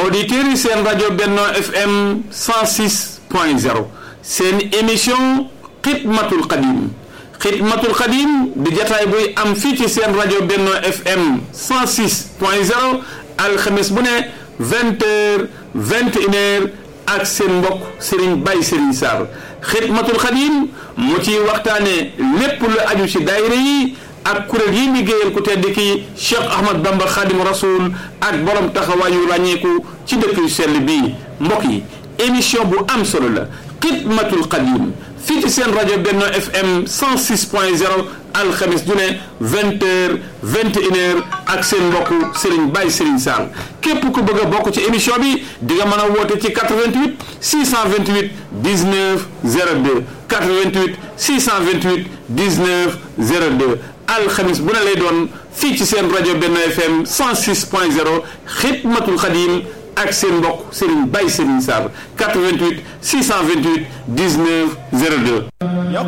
auditeurs yi seen rajo Benno FM 106 point 0 seen émission xidmatul xadim xidmatul xadim di jataay buy am fii ci seen rajo Benno FM 106 point 0 alxames bu ne vingt heures vingt et une heures ak seen mbokk Serigne Baye Serigne Sarr xidmatul xadim mu ciy waxtaane lépp lu aju ci daayira yi ak kuréel yi liggéeyal ku tedd ki Cheikh Ahmad Bamba Khadim Rasoul ak borom taxawaayu ràññeeku ci dëkk yu sell bii mbokk yi émission bu am solo la xidmatul xadim fii ci seen rajo Benno FM 106 point 0 alxamis du ne vingt heures vingt et une heures ak seen mbokk Serigne Baye Serigne Sall képp ku bëgg a bokk ci émission bi di nga mën a woote ci 88 628 19 02 88 628 19 02 alxamis bu ne lay doon fii ci seen rajo Benno FM 106 point 0 xidmatul xadim ak seen mbokk Serigne Baye Serigne Sarr 88 628 19 02